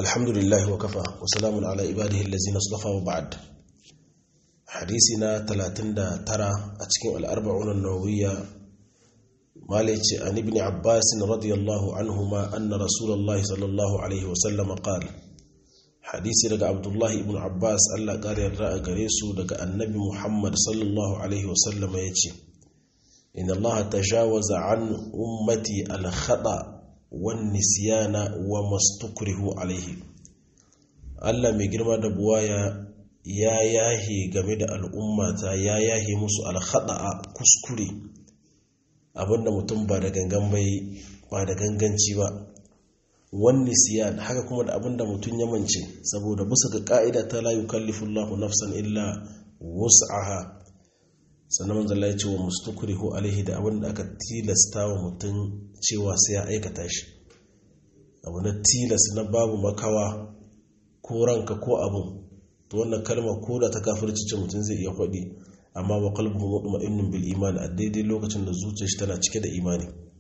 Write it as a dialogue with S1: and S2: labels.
S1: الحمد لله وكفى وسلام على عباده الذين اصطفى وبعد حديثنا 39 أتكين الأربعون النووية مالك عن ابن عباس رضي الله عنهما أن رسول الله صلى الله عليه وسلم قال حديثي لك عبد الله ابن عباس ألا قال يرى قريسو لك النبي محمد صلى الله عليه وسلم يتي إن الله تجاوز عن أمتي الخطأ والنسيان وما استكره عليه Allah mai girma da buwaya ya yahe game da al'ummata ya yahe musu alhaɗa kuskure abinda mutum ba da gangan bai ba da ganganci ba wani siyan haka kuma da abinda mutum ya mance saboda bisa ga ka'ida ta la yukallifullahu nafsan illa wus'aha sannan manzala ya ce wa mustukrihu alaihi da abinda aka tilasta wa mutum cewa sai ya aikata shi abu na tilas na babu makawa ko ranka ko abin to wannan kalma ko da ta kafirci ce mutum zai iya faɗi amma wa qalbuhu mutma'innun bil imani a daidai lokacin da zuciyar shi tana cike da imani